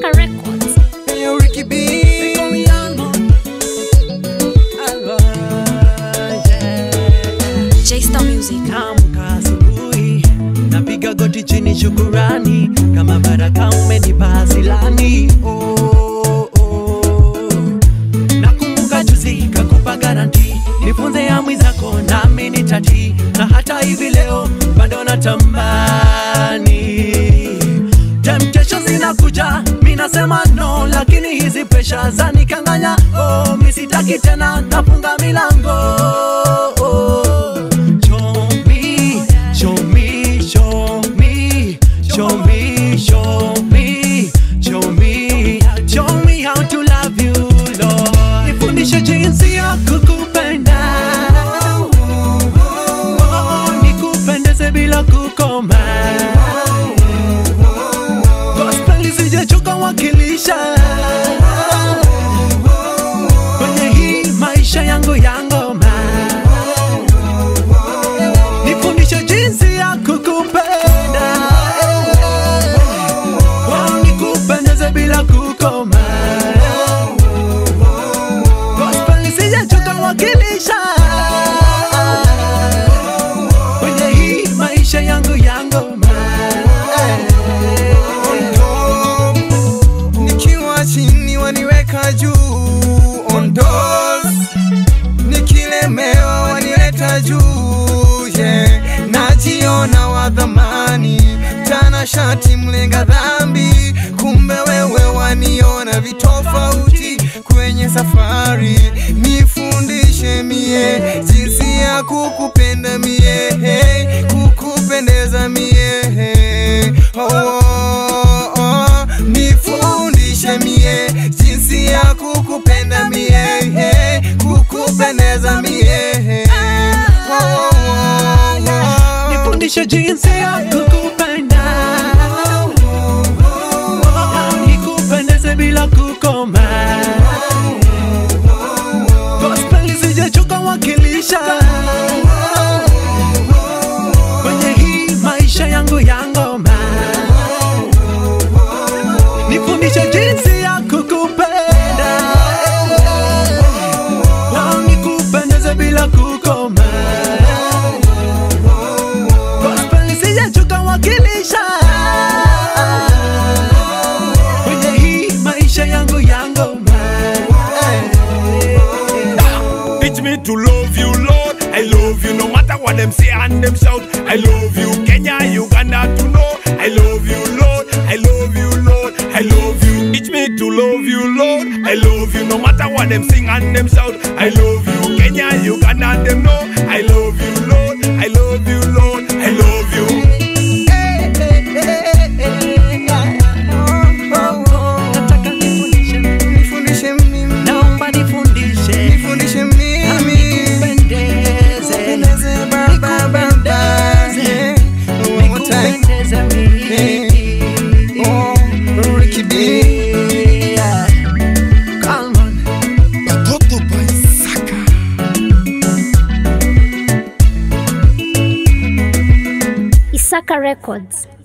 Isaka Records. Hey, Ricky B. Alva, yeah. J-Star Music. Naamka asubuhi napiga goti chini shukurani kama baraka umenipa asilani oh, oh. nakumbuka juzi kakupa garanti nifunze amri zako nami nitati na hata hivi leo bado natamani temptation zinakuja mi nasema no lakini hizi presha zanikanganya oh, mi sitaki tena nafunga milango oh. Show me, show me, show me, show me, show me, show me, show me how to love you, Lord. Nifundishe jinsi ya kukupenda, oh, nikupendeze bila kukoma. Gospel isijechoka wakilisha kwenye hii maisha yangu ya ngoma nifundishe jinsi ya kukupenda Wao nikupendeze bila kukoma Gospel isijechoka wakilisha kwenye hii maisha yangu ya ngoma nikiwa chini waniweka juu on doors nikilemewa wanileta juu yeah. najiona wa dhamani tana shati mlenga dhambi kumbe wewe waniona vitofauti kwenye safari nifundishe mie jinsi ya kukupenda mie hey, kukupendeza mie hey. oh, oh, oh. nifundishe mie jinsi ya kukupenda mie hey, kukupendeza mie hey. oh, oh, oh. nifundishe jinsi ya kukupenda nikupendeze bila kukoma gospel isijechoka wakilisha kwenye hii maisha yangu ya ngoma nifundishe jinsi ya kukupenda Wao nikupendeze bila kukoma gospel isijechoka wakilisha kwenye hii maisha yangu ya ngoma Teach me to love you, Lord. I love you no matter what them say and them shout. I love you, Kenya, Uganda to know. I love you, Lord. I love you, Lord. I love you. Teach me to love you, Lord. I love you no matter what them sing and them shout. I love you, Kenya, Uganda them know. I love you, Lord. I love you, Lord. I love you. nataka nifundishe nifundishe mimi naomba nifundishe nifundishe mimi nikupendeze Nikupendeze, baba, baba. Yeah. One more time. nikupendeze mimi Oh, Ricky B. Yeah. Come on. Batoto by Saka. Isaka Records.